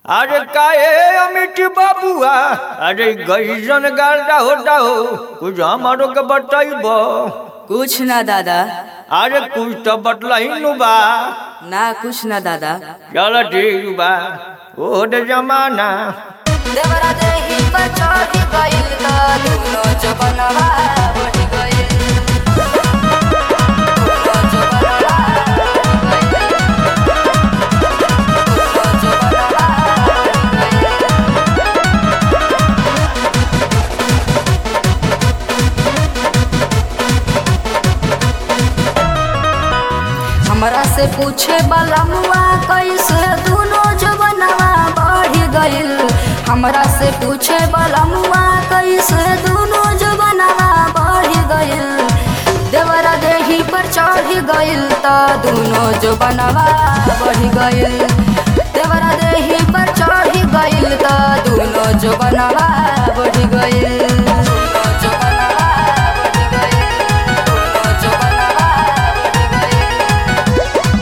अरे काहे अमित बाबुआ अरे गईसन गाड़ा होता हो कुछ हमारो के बताइब कुछ ना दादा अरे कुछ तो बतलाई नु बा ना कुछ ना दादा चल ठीक बा ओ दे जमाना देवरा देही पर चढ़ी गइल त दुनो जबनवा बढ़ी गइल दुनो जबनवा बढ़ी गइल। दुनो जबनवा बढ़ी गइल। हमरा से पूछे वाला मुआ कैसे दुनो जवनवा बढ़ गइल हमरा से पूछे वाला मुआ कैसे दुनो जवनवा बढ़ गइल देवरा देही पर चढ़ गइल त दुनो जवनवा बढ़ गइल देवरा देही पर चढ़ गइल त दुनो जवनवा बढ़ गइल दुनो जवनवा बढ़ गइल दुनो जवनवा बढ़ गइल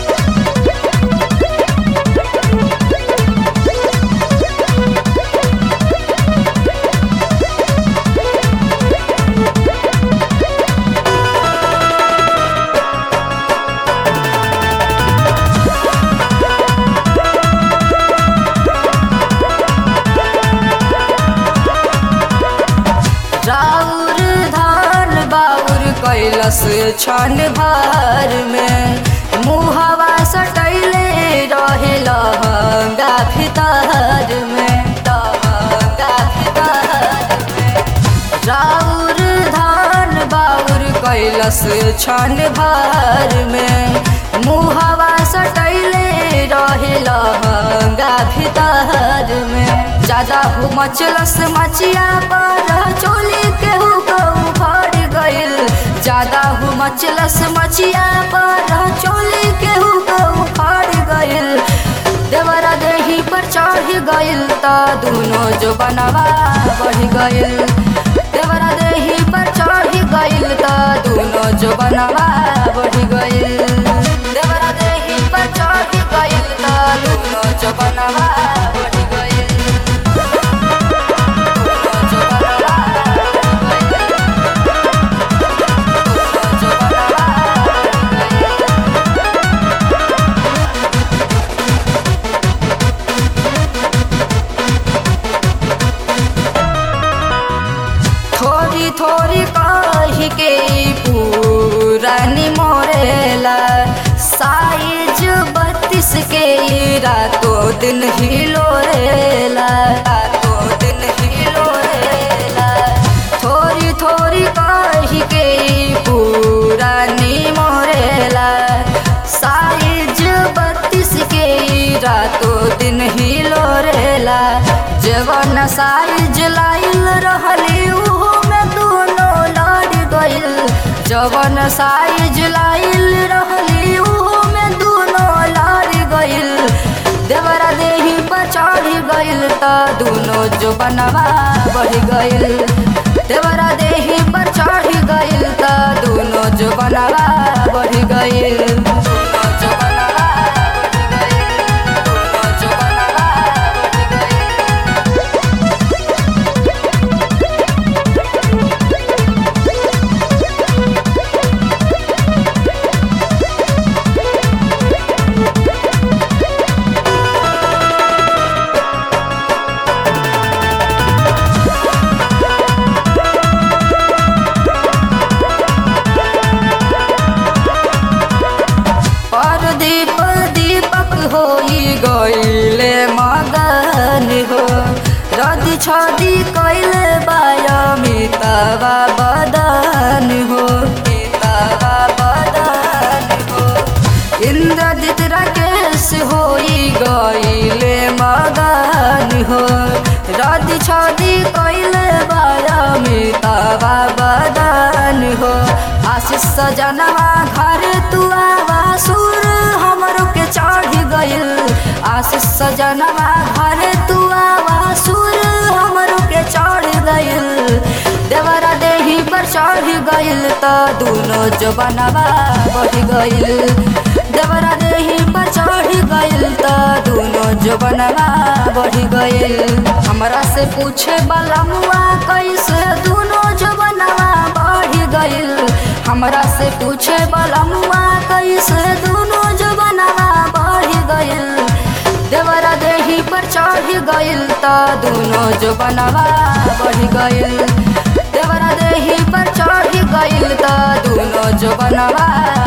राउर धान बाउर कैलस छन भर में मुहवा सटैले रहे लहंगा भीतर में लहंगा भीतर में राउर धान बाउर कैलस छन भर में मुहवा सटैले रहे लहंगा भीतर में ज्यादा हो मचलस मचिया पर चोली केहू कहू फड़ गइल ज्यादा हो मचलस मचिया पर चोली केहू कहू फड़ गइल देवरा देही पर चढ़ गइल त दुनो जो बनवा बढ़ गइल देवरा देही पर चढ़ गइल त दुनो जो बनवा बढ़ गइल देवरा देही पर चढ़ गइल त दुनो जो बनवा बढ़ गइल दुनो जो बनवा बढ़ गइल। दुनो जो बनवा बढ़ गइल। थोड़ी थोड़ी कही के पुरानी मोरेला साइज बत्तीस के ई रातों दिन ही लोरेला रातों दिन ही लोरेला थोड़ी थोड़ी कही के ई पुरानी मोरेला साइज बत्तीस के ई रातों दिन ही लोरेला जवन साइज लाइल रहली उहो में दोनों लड़ गइल जवन साइज लाइल रहली उहो में दोनों लड़ गइल देवरा देही पर चढ़ गइल त दोनों जो बनवा बढ़ गइल देवरा देही पर चढ़ गइल त दोनों जो बनवा बढ़ गइल दोनों जो बनवा बढ़ गइल दोनों जो बनवा बढ़ गइल पर दीप दीपक होई गईले मगन हो रदी छदी कैले बाया मितवा बदन हो मितवा बदन हो इंद्रजित राकेश होई गईले मगन हो रदी छदी कैले बाया मितवा बदन हो आशीष सजनवा घर तू आवा सुर हमरो के चढ़ गइल आशीष सजनवा घर तू आवा सुर हमरो के चढ़ गइल देवरा देही पर चढ़ गइल त दुनो जो बनवा बढ़ गइल देवरा देही पर चढ़ी गइल त दोनों जबनवा बढ़ी गइल हमरा से पूछे बलमुआ कैसे दोनों जबनवा बढ़ी गइल हमरा से पूछे बलमुआ कैसे दोनों जबनवा बढ़ी गइल देवरा देही पर चढ़ी गइल त दोनों जबनवा बढ़ी गइल देवरा देही पर चढ़ी गइल त दोनों जबनवा